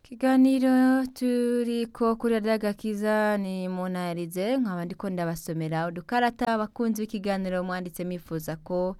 Ikiganiro turiko kuri radiyo agakiza ni munaherize nkaba ndiko ndabasomera udukarata abakunzi b'ikiganiro mwanditse mwifuza ko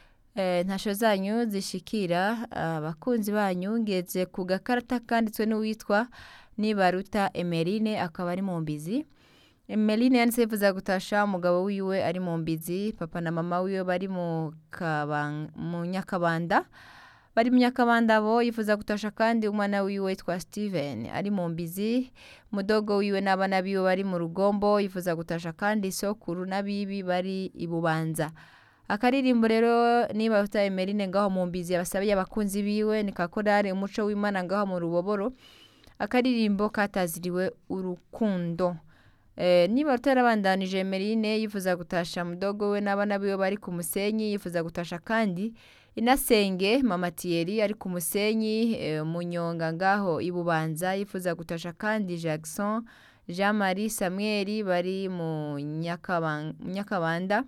eh, ntasho zanyu zishikira abakunzi banyu ngeze ku gakarata kanditswe n'uwitwa Nibaruta Emeline akaba ari mu mbizi Emeline yanditse yifuza gutasha umugabo wiwe ari mu mbizi papa na mama wiwe bari mu Kaban- mu Nyakabanda bari mu Nyakabanda bo yifuza gutasha kandi umwana wiwe witwa Steven ari mu mbizi mudogo wiwe n'abana biwe bari mu rugombo yifuza gutasha kandi sokuru n'abibi bari i Bubanza akaririmbo rero niba uta Emeline ngaho mu mbizi yabasabiye abakunzi biwe ni kakorare umuco w'Imana ngaho mu ruboboro akaririmbo kataziriwe urukundo Eh, niba utarabandanije Emeline yifuza gutasha mudogo we n'abana biwe bari ku musenyi yifuza gutasha kandi inasenge mama Thierry ari ku musenyi eh, munyonga ngaho i Bubanza yifuza gutasha kandi Jackson Jean Marie Samuel bari mu Nyakaban- Nyakabanda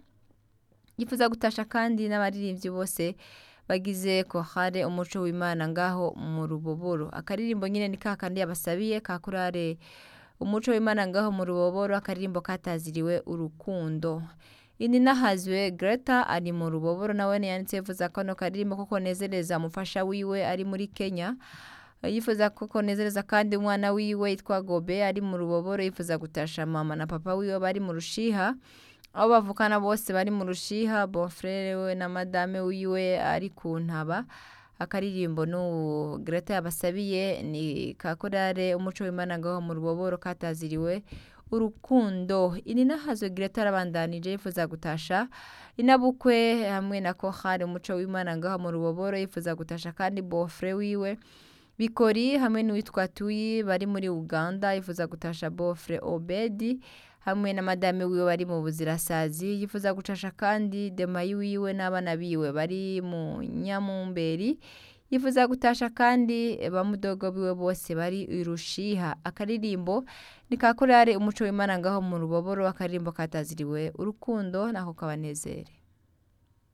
yifuza gutasha kandi n'abaririmbyi bose bagize kohare umuco w'Imana ngaho mu ruboboro akaririmbo nyine ni kakandi yabasabiye ka korale umuco w'Imana ngaho mu ruboboro akaririmbo kataziriwe urukundo ini nahazwe Greta ari mu ruboboro nawe yanditse yifuza kano karirimbo ko konezereza umufasha wiwe ari muri Kenya yifuza ko konezereza kandi umwana wiwe yitwa Gobe ari mu ruboboro yifuza gutasha mama na papa wiwe bari mu rushiha aho bavukana bose bari mu rushiha bonfrere we na madame wiwe ari ku ntaba akaririmbo n'ubu Greta yabasabiye ni ka korale umuco w'Imana ngaho mu ruboboro kataziriwe urukundo ini nahazwe Greta arabandanije yifuza gutasha inabukwe hamwe na kohare umuco w'Imana ngaho mu ruboboro yifuza gutasha kandi bofre wiwe bikori hamwe n'uwitwa tuyi bari muri uganda yifuza gutasha bofre obedi hamwe na madame wiwe bari mu buzirasazi yifuza gutasha kandi demayi wiwe n'abana biwe bari mu nyamumberi yifuza gutasha kandi bamudogo biwe bose bari irushiha akaririmbo ni ka korale umuco w'Imana ngaho mu ruboboro akaririmbo kataziriwe urukundo nako kabanezere